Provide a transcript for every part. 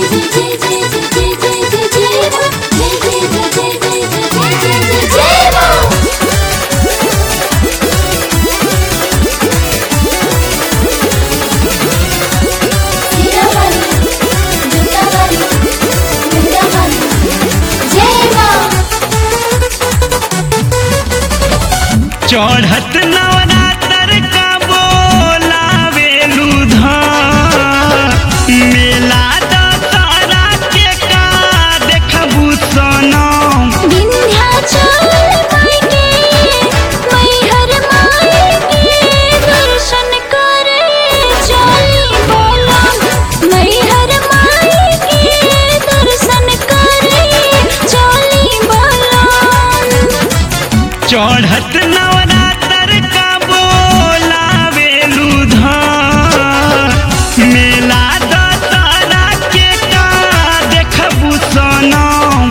चढ़त नवरात्र का बोलावेलू धाम मेला दशहरा के का देखबू सनम चढ़त नवरात्र का बोलावेलू धाम मेला दशहरा के का देखबू सनम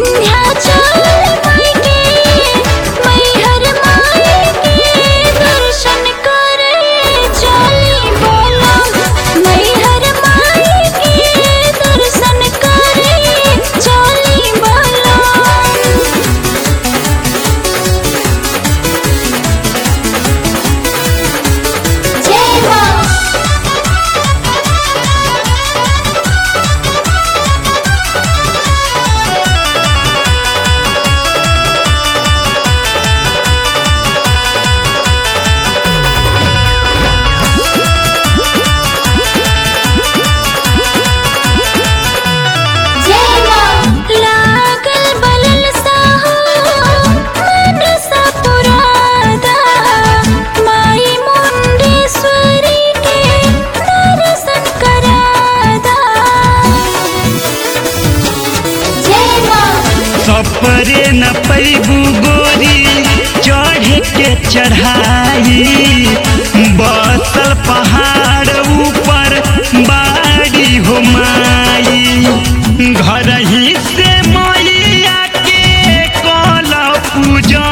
लागल बलल साहो मन सा पुरादा माई मुंडेश्वरी के दर्शन करादा जय मां सपरे न पैबू गोरी चढ़े के चढ़ाई बसल पहाड़ ऊपर बाड़ी हो माई घर ही से मैया के कल पूजा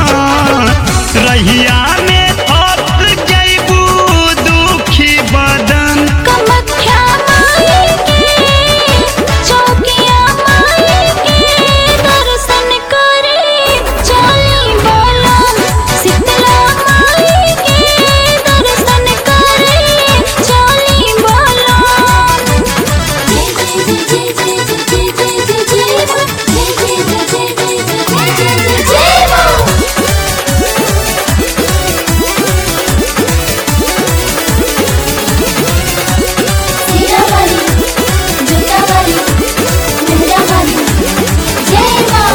रहिया में थप जैबू दुखी बदन कमख्या माई के चौकिया माई के दर्शन करे चली बोला शीतला माई के दर्शन करे चली बोला जय जय जय जय जय जय जय जय जय जय जय जय जय जय जय सीरावाली जुटावाली मेहरावाली जय मां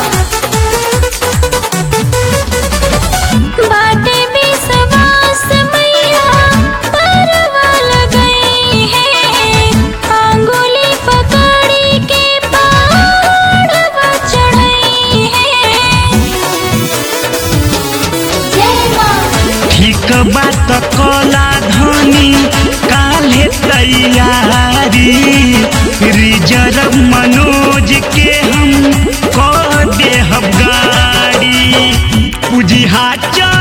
बाटे विश्वास मैया परवल गई है अंगुली पकड़ी के पहाड़वा चढ़ई है जय मां ठीक बात कला धनी काले तैयारी रिजर्व मनोज के हम कह देहब गाड़ी पुजिहा चल